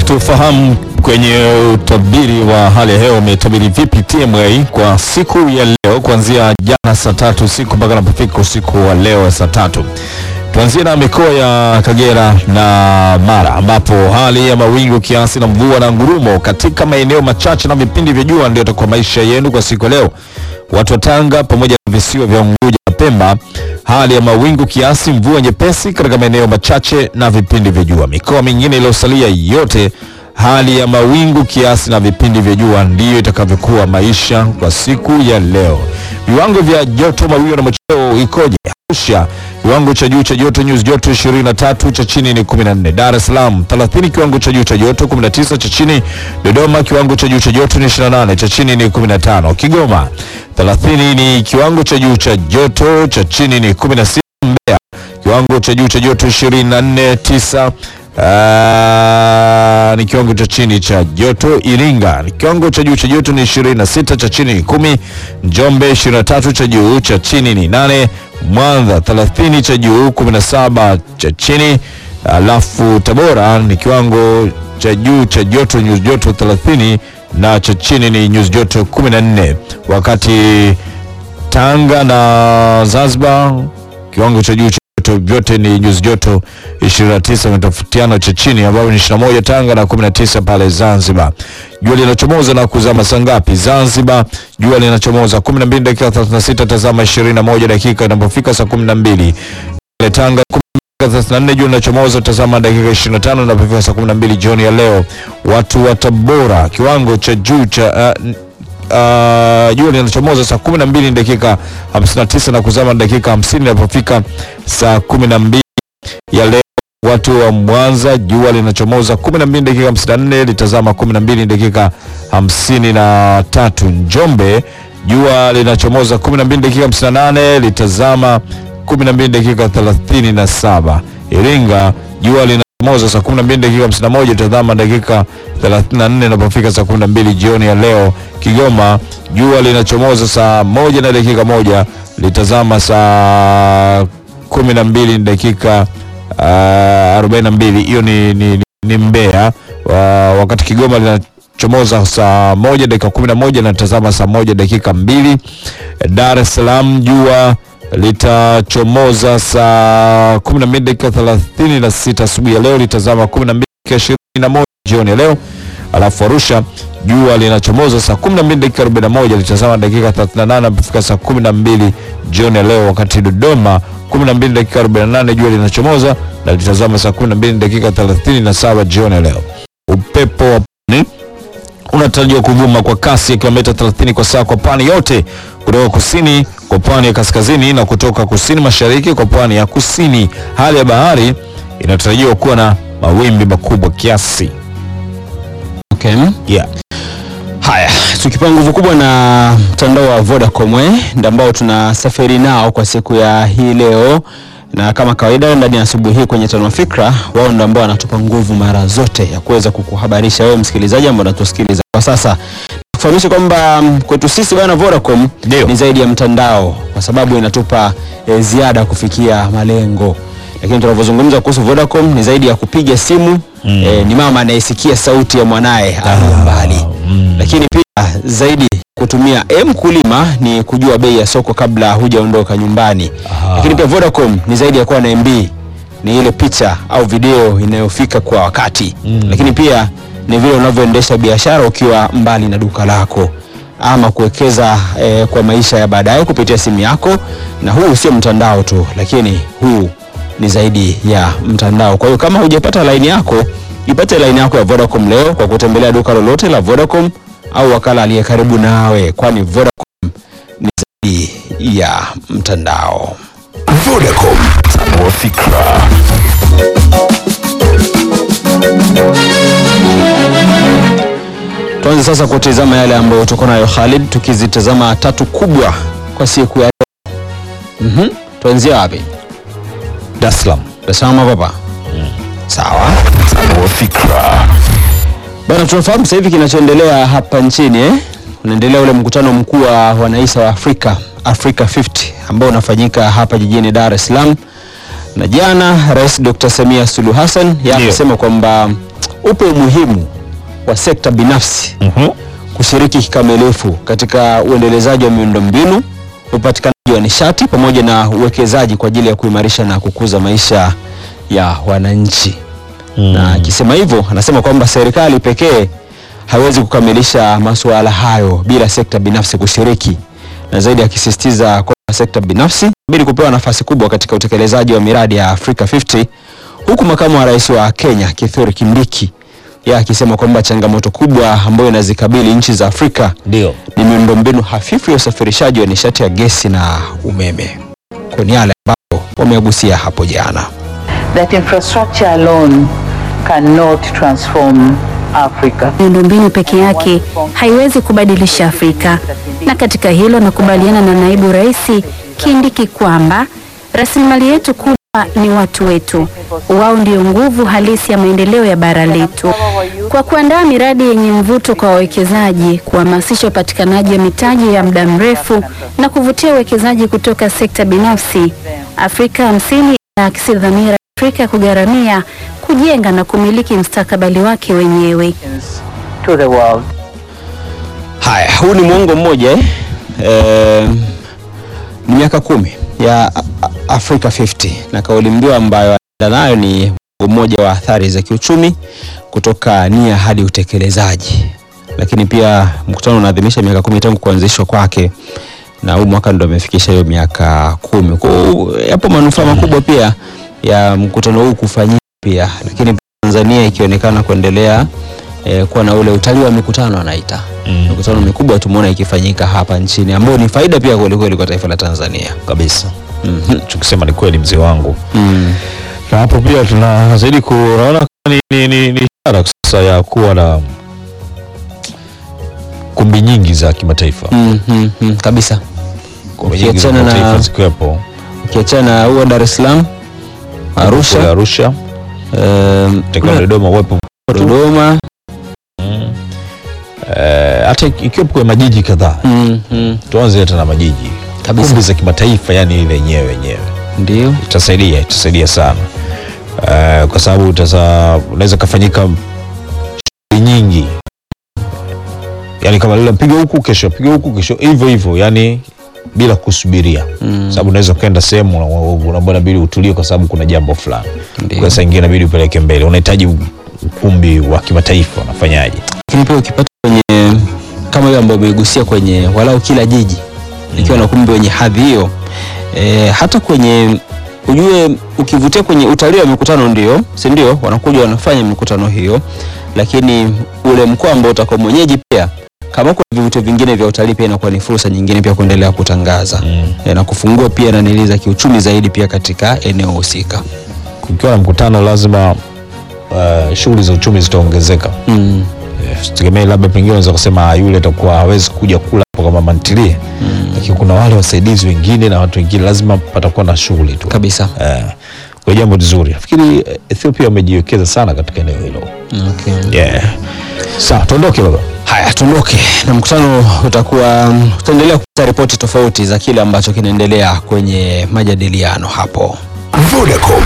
tufahamu kwenye utabiri wa hali ya hewa umetabiri vipi TMA kwa siku ya leo kuanzia jana saa tatu usiku mpaka napofika usiku wa leo saa tatu. Tuanzie na mikoa ya Kagera na Mara ambapo hali ya mawingu kiasi na mvua na ngurumo katika maeneo machache na vipindi vya jua ndio itakuwa maisha yenu kwa siku ya leo. Watu wa Tanga pamoja na visiwa vya Unguja na Pemba, hali ya mawingu kiasi, mvua nyepesi katika maeneo machache na vipindi vya jua. Mikoa mingine iliyosalia yote hali ya mawingu kiasi na vipindi vya jua ndiyo itakavyokuwa maisha kwa siku ya leo. Viwango vya joto, mawio na machweo ikoje? Arusha kiwango cha juu cha joto nyuzi joto 23, cha chini ni 14. Dar es Salaam 30, kiwango cha juu cha joto 19, cha chini. Dodoma kiwango cha juu cha joto ni 28, cha chini ni 15. Kigoma 30 ni kiwango cha juu cha joto, cha chini ni 16. Mbeya kiwango cha juu cha joto 24, 9 Ah, ni kiwango cha chini cha joto. Iringa ni kiwango cha juu cha joto ni 26, cha chini ni kumi. Njombe 23, cha juu cha chini ni nane. Mwanza 30, cha juu 17, cha chini. Alafu Tabora ni kiwango cha juu cha joto nyuzi joto 30 na cha chini ni nyuzi joto 14, wakati Tanga na Zanzibar kiwango cha juu cha joto vyote ni nyuzi joto 29, umetofautiana cha chini ambayo ni 21 Tanga na 19 pale Zanzibar. Jua linachomoza na kuzama saa ngapi? Zanzibar jua linachomoza 12 dakika 36, tazama 21 dakika inapofika saa 12. Pale Tanga 34 jua linachomoza, tazama dakika 25 inapofika saa 12 jioni ya leo. Watu wa Tabora kiwango cha juu cha uh, Uh, jua linachomoza saa 12 dakika 59 na kuzama dakika 50 inapofika saa 12 ya leo. Watu wa Mwanza jua linachomoza 12 dakika 54 litazama 12 dakika 53. Njombe jua linachomoza 12 dakika 58 litazama 12 dakika 37. Iringa jua linachomoza saa 12 dakika 51 litazama dakika 34 inapofika saa 12 jioni ya leo. Kigoma jua linachomoza saa moja na dakika moja litazama saa 12 dakika uh, 42. Hiyo ni, ni, ni Mbeya uh, wakati Kigoma linachomoza saa moja dakika 11 na litazama saa moja dakika mbili. Dar es Salaam jua litachomoza saa 12 dakika 36 asubuhi ya leo litazama 12 dakika 21 jioni ya leo. Alafu Arusha jua linachomoza saa 12 dakika 41 litazama dakika 38 mpaka saa 12 jioni ya leo, wakati Dodoma 12 dakika 48 jua linachomoza na litazama saa 12 dakika 37 jioni ya leo. Upepo wa pwani unatarajiwa kuvuma kwa kasi ya kilomita 30 kwa saa kwa pwani yote kutoka kusini kwa pwani ya kaskazini na kutoka kusini mashariki kwa pwani ya kusini. Hali ya bahari inatarajiwa kuwa na mawimbi makubwa kiasi. Okay. Yeah. Haya, tukipewa nguvu kubwa na mtandao wa Vodacom eh, ndio ambao tunasafiri nao kwa siku ya hii leo, na kama kawaida ndani ya asubuhi hii kwenye Tano Fikra, wao ndio ambao wanatupa nguvu mara zote ya kuweza kukuhabarisha wewe msikilizaji ambao unatusikiliza kwa sasa. Kufahamisha kwamba mm, kwetu sisi bwana Vodacom Ndio. ni zaidi ya mtandao, kwa sababu inatupa e, ziada kufikia malengo. Lakini tunavyozungumza kuhusu Vodacom ni zaidi ya kupiga simu mm. e, ni mama anayesikia sauti ya mwanaye aliye mbali mm. lakini pia zaidi kutumia M kulima ni kujua bei ya soko kabla hujaondoka nyumbani. Aha. Lakini pia Vodacom ni zaidi ya kuwa na MB, ni ile picha au video inayofika kwa wakati Mm. lakini pia ni vile unavyoendesha biashara ukiwa mbali na duka lako ama kuwekeza eh, kwa maisha ya baadaye kupitia simu yako. Na huu sio mtandao tu, lakini huu ni zaidi ya mtandao. Kwa hiyo kama hujapata laini yako, ipate laini yako ya Vodacom leo kwa kutembelea duka lolote la Vodacom au wakala aliye karibu nawe, kwani Vodacom ni zaidi ya mtandao. Vodacom, tanua fikra. Tuanze sasa kutizama yale ambayo tuko nayo Khalid, tukizitazama tatu kubwa kwa siku ya leo. Mhm. Tuanzie wapi? Dar es Salaam. Dar es Salaam hapa. Sawa. Tanua fikra. Bana, tunafahamu sasa hivi kinachoendelea hapa nchini eh? Unaendelea ule mkutano mkuu wa wanaisa wa Afrika, Africa 50 ambao unafanyika hapa jijini Dar es Salaam. Na jana Rais Dr. Samia Suluhu Hassan yeye Ndio. amesema kwamba upo umuhimu wa sekta binafsi Mhm. kushiriki kikamilifu katika uendelezaji wa miundombinu, upatikanaji wa nishati pamoja na uwekezaji kwa ajili ya kuimarisha na kukuza maisha ya wananchi. Na akisema hivyo, anasema kwamba serikali pekee haiwezi kukamilisha masuala hayo bila sekta binafsi kushiriki, na zaidi akisisitiza kwamba sekta binafsi ili kupewa nafasi kubwa katika utekelezaji wa miradi ya Africa 50 huku makamu wa rais wa Kenya Kithure Kindiki yeye akisema kwamba changamoto kubwa ambayo inazikabili nchi za Afrika Ndio. ni miundombinu hafifu ya usafirishaji wa nishati ya gesi na umeme. Kwa ni yale ambayo wameagusia hapo jana. that infrastructure alone cannot transform Africa. Miundombinu peke yake haiwezi kubadilisha Afrika, na katika hilo nakubaliana na naibu rais Kindiki kwamba rasilimali yetu kubwa ni watu wetu. Wao ndio nguvu halisi ya maendeleo ya bara letu. Kwa kuandaa miradi yenye mvuto kwa wawekezaji, kuhamasisha upatikanaji wa mitaji ya muda mrefu na kuvutia uwekezaji kutoka sekta binafsi, Afrika hamsini inaakisi dhamira ya Afrika kugharamia, kujenga na kumiliki mustakabali wake wenyewe. To the world. Haya, huu ni mwongo mmoja eh? Eh, ni miaka kumi ya A- A- Africa 50 na kauli mbiu ambayo anaenda nayo ni mwongo mmoja wa athari za kiuchumi kutoka nia hadi utekelezaji. Lakini pia mkutano unaadhimisha miaka kumi tangu kuanzishwa kwake na huu mwaka ndo amefikisha hiyo miaka kumi. Kwa hiyo yapo manufaa makubwa pia ya mkutano huu kufanyika pia, lakini pia Tanzania ikionekana kuendelea eh, kuwa na ule utalii wa mikutano anaita Mm. mikutano mikubwa tumeona ikifanyika hapa nchini ambayo ni faida pia kweli kweli kwa taifa la Tanzania. Kabisa. Mhm. Tukisema ni kweli mzee wangu. Mm. Na hapo pia tunazidi kuona ni, ni, ni, ni ishara sasa ya kuwa na kumbi nyingi za kimataifa. Mm, mm, mm, kabisa. Kumbi nyingi za Ukiachana na- kimataifa zikiwepo Ukiachana na huo Dar es Salaam, kule Arusha, Arusha, em, katika kule Dodoma uwepo Dodoma, eh, hata ikiwepo kwenye majiji kadhaa. mm, mm, Tuanze hata na majiji Kabisa. kumbi za kimataifa, yani ile yenyewe yenyewe ndio itasaidia itasaidia sana uh, kwa sababu utasa unaweza kafanyika shughuli nyingi yani kama lile piga huku kesho piga huku kesho hivyo hivyo yani bila kusubiria Mm. sababu unaweza ukaenda sehemu una- unaambia inabidi utulie kwa sababu kuna jambo fulani Ndio. kwa saa ingine inabidi upeleke mbele unahitaji ukumbi wa kimataifa unafanyaje lakini pia ukipata kwenye kama hiyo ambayo umeigusia kwenye walau kila jiji ikiwa na ukumbi wenye hadhi hiyo e, hata kwenye ujue ukivutia kwenye utalii wa mikutano ndio si ndio wanakuja wanafanya mikutano hiyo lakini ule mkoa ambao utakuwa mwenyeji pia kama kuna vivutio vingine vya utalii pia inakuwa ni fursa nyingine pia kuendelea kutangaza Mm. e, na kufungua pia nanili za kiuchumi zaidi pia katika eneo husika kukiwa na mkutano lazima uh, shughuli za uchumi zitaongezeka mm. tegemei labda pengine unaweza kusema "Ah, yule atakuwa hawezi kuja kula hapo kama mantilie mm. lakini kuna wale wasaidizi wengine na watu wengine lazima patakuwa na shughuli tu kabisa eh, kwa jambo zuri nafikiri eh, Ethiopia wamejiwekeza sana katika eneo hilo okay. yeah. sawa tuondoke baba Haya, tuondoke na mkutano. Utakuwa utaendelea kupata ripoti tofauti za kile ambacho kinaendelea kwenye majadiliano hapo. Vodacom,